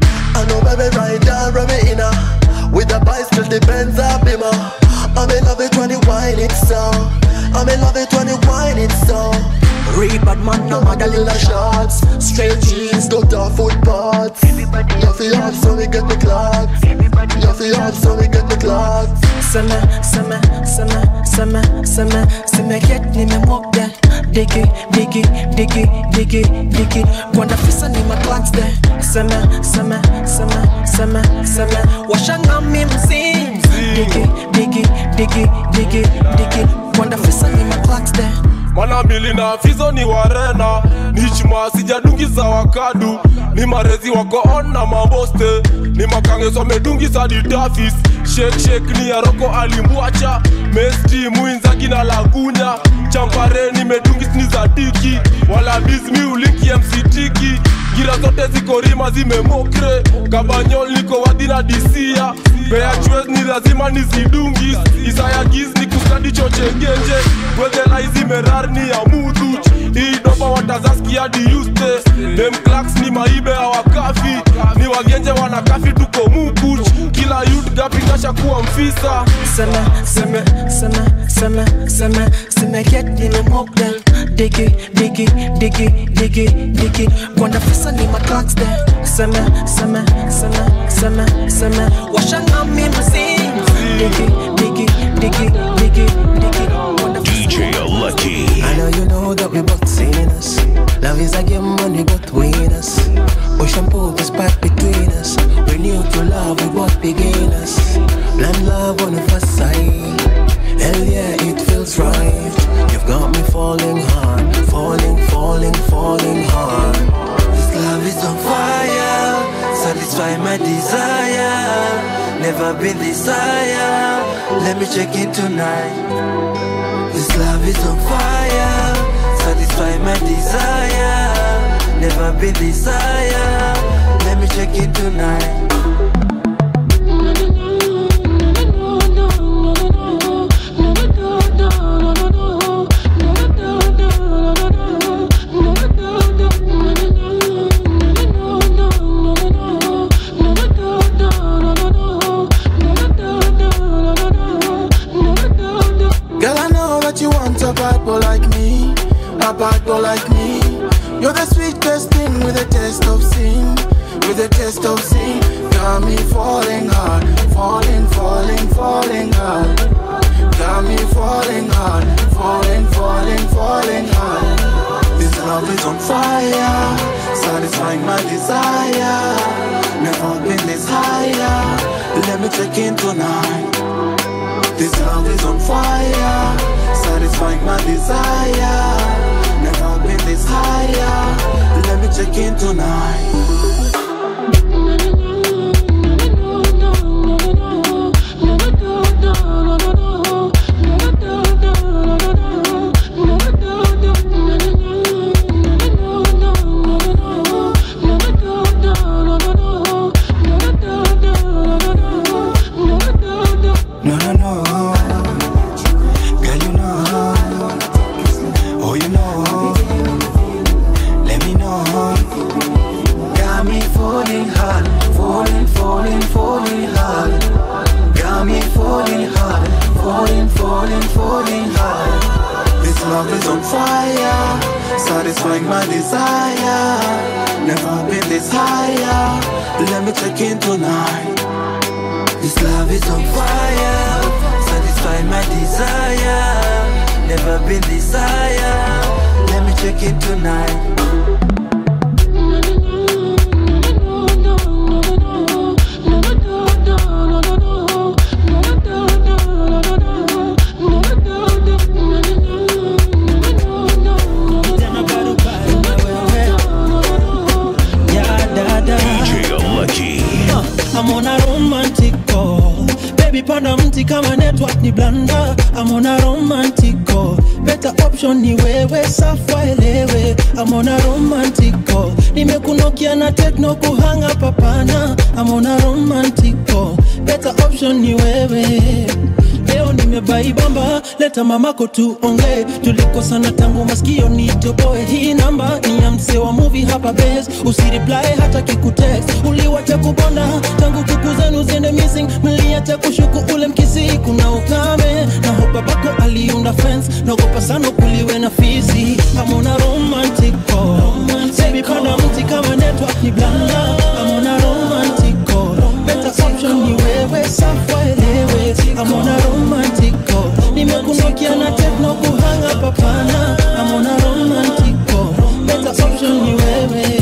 I know baby right down from me inner With the bicycle, the Benz a bimmer I'm in love it when you whine it so I'm in love it when you whine it so Rebad man, no matter little shots Straight jeans, go to footpaths You feel hard so we get the clocks You feel hard so we get the clocks seme seme seme seme seme seme get nimemwokde digi digi digi digi digi gwanda fisa nime clocks de seme seme seme seme seme washanga mi mzing digi digi digi digi digi gwanda fisa nime clocks de mana mbili na fizo ni warena ni chuma sijadungiza wakadu ni marezi wako on na maboste ni makangeso amedungisa ditafis shek shek ni yaroko alimbwacha mesti mwinzaki na lagunya champare nimedungis ni za diki wala bizmi uliki mctiki gira zote ziko rima zimemokre kabanyol niko wadhi na disia bea chwez ni lazima nizidungis isaya giz ni kustadi chochegenje wezelai zimerar ni ya mudhuch hii doba watazaskia hadi yuste dem claks ni maibe hawakafi ni wagenje wanakafi tuko mukuch kila yut gapingasha kuwa mfisa seme seme seme seme seme seme get nimemwokde digi digi digi digi digi gwanda fisa nime clocks de seme seme seme seme seme washanga mi mzing digi digi digi digi digi DJ Lucky. I know you know that we both seen us. Love is a game when we both win us. Ocean pool is back between us. We knew to love, we both beginners. Blind love on the first sight. Hell yeah, it feels right. You've got me falling hard, falling, falling, falling hard. This love is on fire, satisfy my desire. Never been this higher. Let me check in tonight. This love is on fire, satisfy my desire. Never been this higher. Let me check in tonight. Girl, I know that you want a bad boy like me, a bad boy like me. You're the sweetest thing with a taste of sin, with a taste of sin. Got me falling hard, falling, falling, falling hard. Got me falling hard, falling, falling, falling hard. This love is on fire, satisfying my desire. Never been this higher. Let me check in tonight. This love is on fire, satisfying my desire. Never been this higher. Let me check in tonight. No, no, no. falling high. This love is on fire, satisfying my desire. Never been this higher. Let me check in tonight. This love is on fire, satisfying my desire. Never been this higher. Let me check in tonight. DJ Lucky. I'm on a romantic call. Baby panda mti kama network ni blanda. I'm on a romantic call. Better option ni wewe safa elewe. I'm on a romantic call. Nimekunokia na techno kuhanga papana. I'm on a romantic call. Better option ni wewe. Leo nimebaibamba, leta mamako tuongee. Tulikosana tangu masikio nitoboe. Hii namba ni ya msee wa movie hapa base. Usireply hata kikutext. Uliwacha kubonda tangu kuku zenu ziende missing. Mliacha kushuku ule mkisi, kuna ukame na hope babako aliunda fence. Naogopa sana kuliwe na fisi. I'm on a romantic call. Baby panda mti kama network ni blanda. I'm on a romantic call. Better option ni wewe safa elewe. I'm on a romantic call. Nimekunokia na techno kuhanga papana. I'm on a romantic call. Better option ni wewe.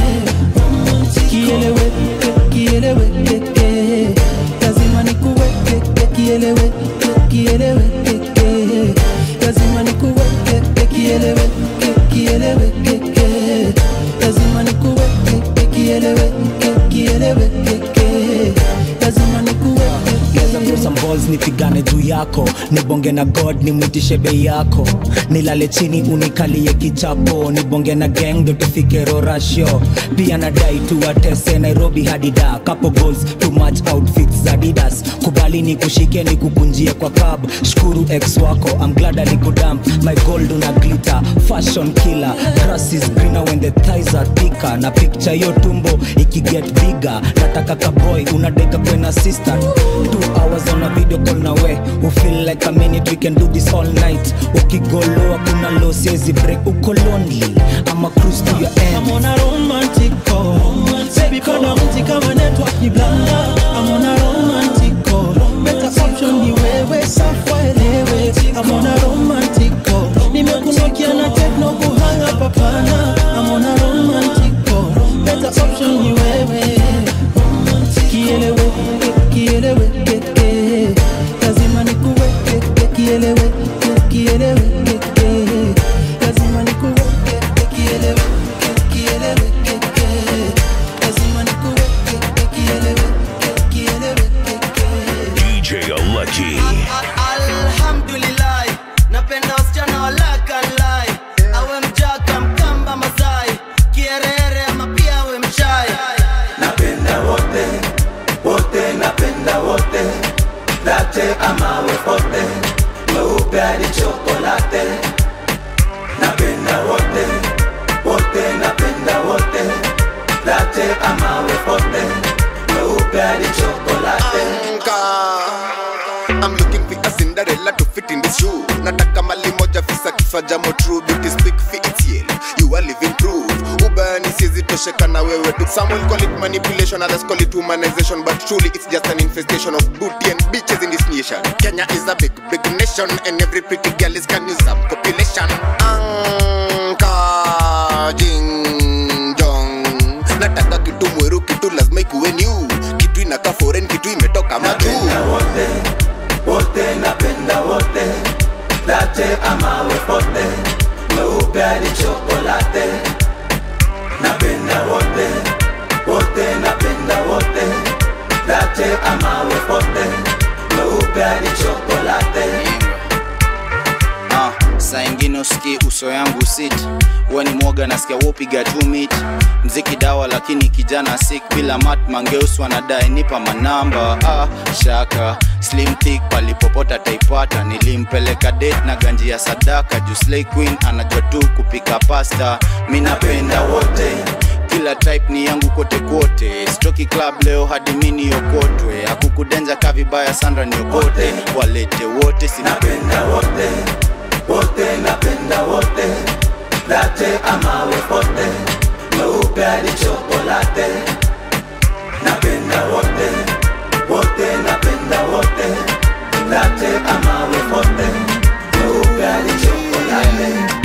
Kielewe, kielewe, eh, lazima nikuweke, kielewe, kielewe, eh, lazima nikuweke, kielewe, kielewe, eh, lazima nikuweke, kielewe, kielewe, eh, lazima nikuweke Geza throw some balls nipigane juu yako nibonge na god nimwitishe bei yako nilale chini unikalie kichapo nibonge na gang ndo tufike rorasho pia nadai tuwatese nairobi hadida couple goals too much outfits za didas kubali ni kushike ni kukunjie kwa cab shukuru ex wako I'm glad alikudamp my gold una glitter fashion killer grass is greener when the thighs are thicker na picture yo tumbo ikiget bigger nataka kaboy unadeka kwena sister two hours on a video call na we we feel like a minute we can do this all night ukigoloa kuna low siezi break uko lonely ama cruise to your end I'm on a romantic call. Baby, panda mti kama network ni blanda. I'm on a romantic call. Better option ni wewe, safa elewe. I'm on a romantic call. Nimekunokia na techno kuhanga papana. I'm on a romantic call. Better option ni wewe. Kielewe, kielewe, eh, lazima nikuweke, kielewe, kielewe, eh, lazima nikuweke, kielewe, kielewe, eh, lazima nikuweke, kielewe, kielewe, DJ Lucky. alhamdulillah napenda wasichana walakalai awe mjaka mkamba masai kierere ama pia awe mchai napenda wote wote napenda wote late amawe pote mweupe hadi chokolate napenda wote wote napenda wote late amawe pote mweupe hadi chokolate I'm looking for a Cinderella to fit in this shoe. Nataka mali moja fisa kifaa jamo true beauty speak for itself. You are living proof. Ubani siezi tosheka na wewe tu. Some will call it manipulation, others call it humanization, but truly it's just an infestation of booty and bitches in this nation. Kenya is a big, big nation, and every pretty girl is can use some population. Anka jing jong. Nataka kitu mweru, kitu lazima ikuwe new. Kitu inakaa foreign, kitu imetoka majuu. wote napenda wote late amawe pote mweupe hadi chokolate napenda wote wote napenda wote late amawe pote mweupe hadi chokolate Ah, saa ingine usikii uso yangu sit huwa ni mwoga nasikia wopiga tu mit mziki dawa lakini kijana sik bila mat mangeus wanadai nipa manamba ah, shaka slim thick palipopota taipata nilimpeleka date na ganji ya sadaka juu slay queen anajua tu kupika pasta mi napenda wote kila type ni yangu kote kote stoki club leo hadi mini yokotwe akukudenja ka vibaya sandra niokote walete wote sinapenda wote latte ama wepote meupe hadi chokolate napenda wote wote napenda wote latte ama wepote meupe hadi chokolate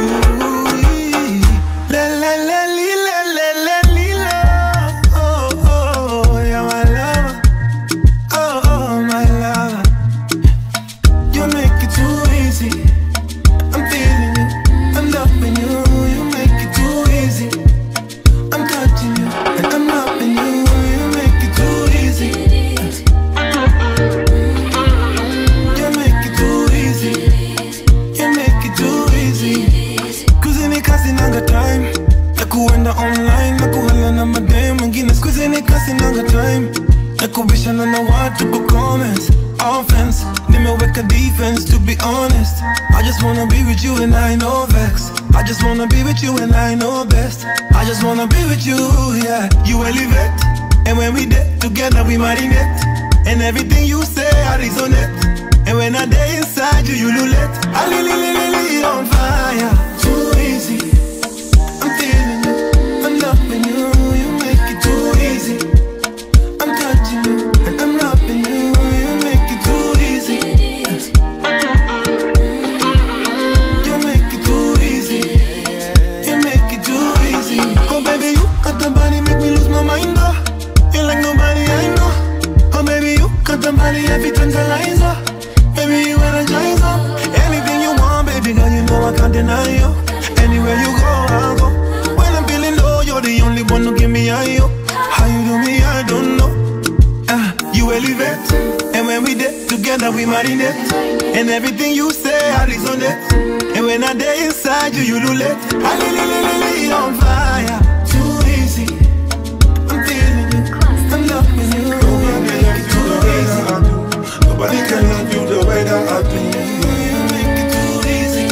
Le, le, le, li, le, le, le, li, lo. Oh, oh, oh, you're my lover. Oh, oh, my lover. You make it too easy. I'm feeling you. I'm loving you. You make it too easy. I'm touching you. And I'm loving you. You make it too easy. You make it too easy. You make it too easy. Kuzini kasi nanga time ya kuenda online na kuhala na madem wengine skuzini kasi nanga time ya kubishana na watu kwa comments offense nimeweka defense to be honest I just wanna be with you and I know vex I just wanna be with you and I know best I just wanna be with you yeah you elevate and when we did together we marinate and everything you say I resonate and when I day inside you you lulette I li li li li li on fire too easy I'm feeling you I'm loving you you make it too easy I'm touching you and I'm loving you you make it too easy you make it too easy you make it too easy oh baby you got the body make me lose my mind oh you like nobody I know oh baby you got the body every tantalizer baby you energizer anything you want baby girl you know I can't deny you anywhere you go I'll go when I'm feeling low you're the only one who give me high yo how you do me I don't know Ah, you elevate and when we did together we marinate and everything you say I resonate and when I day inside you you lulette I li li li li li on fire too easy I'm feeling you I'm loving you you make it too easy Nobody can love you the way that I do. you make it too easy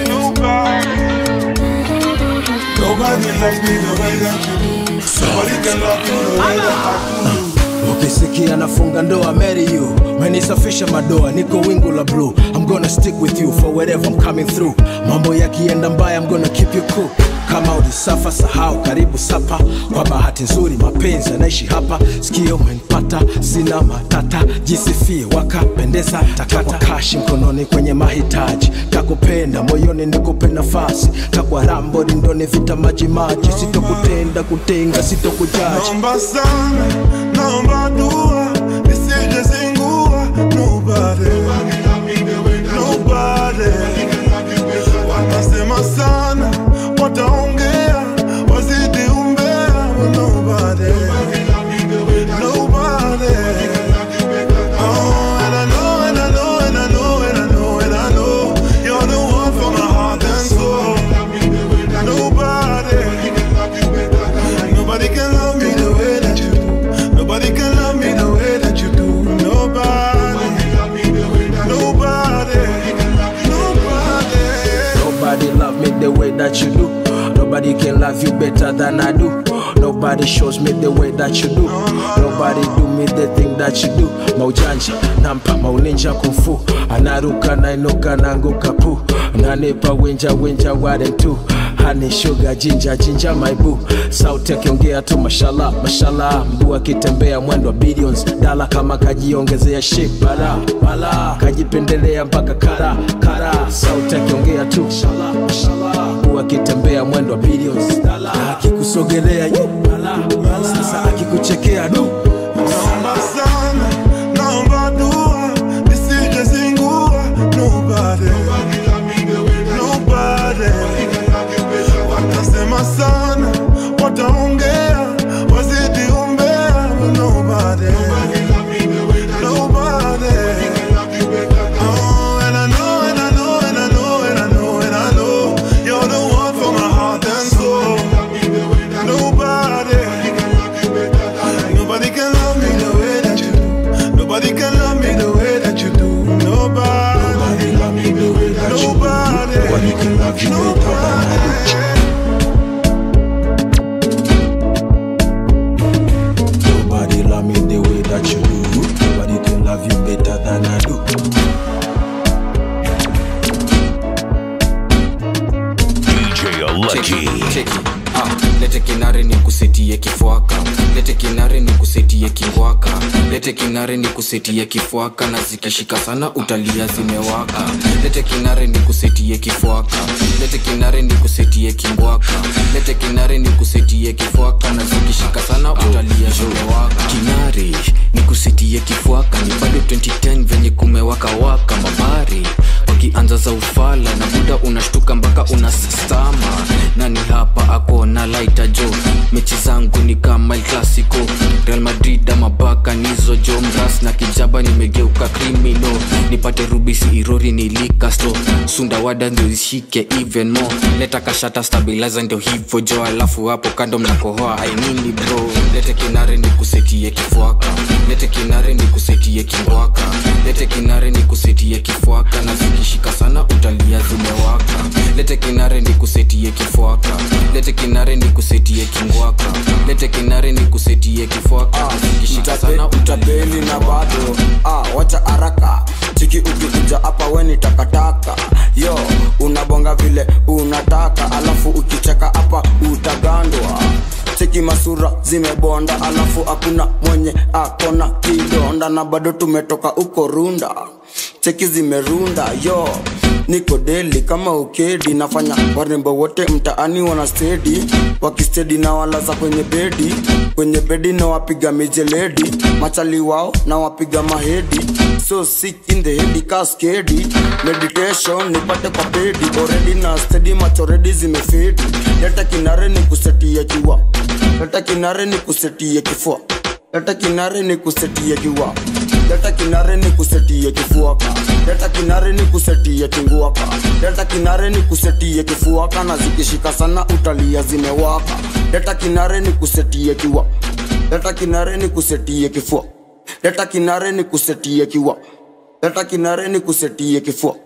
Nobody. Nobody loves me the way that you do. Nobody can love you the way that I do. ukisikia nafunga ndoa marry you menisafisha madoa niko wingu la blue i'm gonna stick with you for wherever i'm coming through mambo yakienda mbaya i'm gonna keep you cool kama ulisafa sahau karibu sapa kwa bahati nzuri mapenzi yanaishi hapa sikio umenipata sina matata jisifie wakapendeza takata kashi mkononi kwenye mahitaji takupenda moyoni nikupe nafasi takwa rambo lindoni vita majimaji sitokutenda kutenga sitokujaji Naomba sana, naomba dua, nisije zingua. Nobody, nobody. Watasema sana, wataongea, wazidi umbea. but Nobody, nobody. Oh, and I know, and I know, and I know, and I know, and I know, you're the one for my heart and soul. Nobody. Nobody can love me the way that you do. Nobody can love me the way that you do. Nobody. Nobody. Nobody. Nobody love me the way that you do. Nobody can love you better than I do. Nobody shows me the way that you do. Nobody do me the thing that you do. Maujanja, nampa mauninja kumfu. Anaruka nainuka nanguka pu. Nanipa winja winja ware tu. Honey sugar jinja jinja my boo. Sauti akiongea tu mashallah mashallah. Mguu akitembea mwendo wa billions. Dala kama kajiongezea shit bala bala. Kajipendelea mpaka kara kara. Sauti akiongea tu mashallah mashallah. Mguu akitembea mwendo wa billions. Dala akikusogelea yu bala bala. Sasa akikuchekea du. Naomba sana, naomba dua, nisije zingua. Nobody. Nobody. Watasema sana, wataongea, wazidi umbea. but Nobody. Nobody. Oh, and I know, and I know, and I know, and I know, and I know, you're the one for my heart and soul. Nobody. Nobody can love me the way that you do. Nobody can love me the way that you do. Nobody. Nobody love me the way that you do. Nobody can love you better than I do. Nobody love me the way that you do. Nobody can love you better than I do. DJ Lucky. cheki ah, lete kinare ni kusetie kifwaka lete kinare ni kusetie kingwaka lete kinare ni kusetie kifwaka na zikishika sana utalia zimewaka lete kinare ni kusetie kifwaka lete kinare ni kusetie kingwaka lete kinare ni kusetie kifwaka na zikishika sana utalia zimewaka kinare ni kusetie kifwaka ni bado 2010 venye kumewaka waka mabari wakianza za ufala na buda unashtuka mpaka unastama nani hapa ako na laita jo mechi zangu ni kama El clasico real madrid ama baka nizo jo mras na kijaba nimegeuka krimino nipate rubisi irori nilikasto sundawada ndio ishike even more leta kashata stabilizer ndio hivo jo alafu hapo kando mnakohoa ainini bro lete kinare ni kusetie kifwaka lete kinare ni kusetie kingwaka lete kinare ni kusetie kifwaka na zikishika sana utalia zimewaka lete kinare ni kusetie kifwaka lete kinare ni kusetie kingwaka lete kinare ni kusetie kifwaka na zikishika sana utabeli na bado ah, wacha haraka chiki ukikuja hapa weni takataka yo unabonga vile unataka alafu ukicheka hapa utagandwa cheki masura zimebonda alafu hakuna mwenye akona kidonda na bado tumetoka uko runda cheki zimerunda yo niko deli kama ukedi nafanya warembo wote mtaani wana stedi wakistedi na walaza kwenye bedi kwenye bedi na wapiga mijeledi machali wao na wapiga mahedi so sick in the head kaskedi meditation nipate kwa pedi already na stedi machoredi zimefedi leta kinare ni kusetia kiwa leta kinare ni kusetia kifua leta kinare ni kusetia kiwa leta kinare ni kusetia kifuaka leta kinare ni kusetia kinguaka leta kinare ni kusetia kifuaka na zikishika sana utalia zimewaka leta kinare ni kusetia kiwa leta kinare ni kusetia kifua leta kinare ni kusetia kiwa leta kinare ni kusetia kifua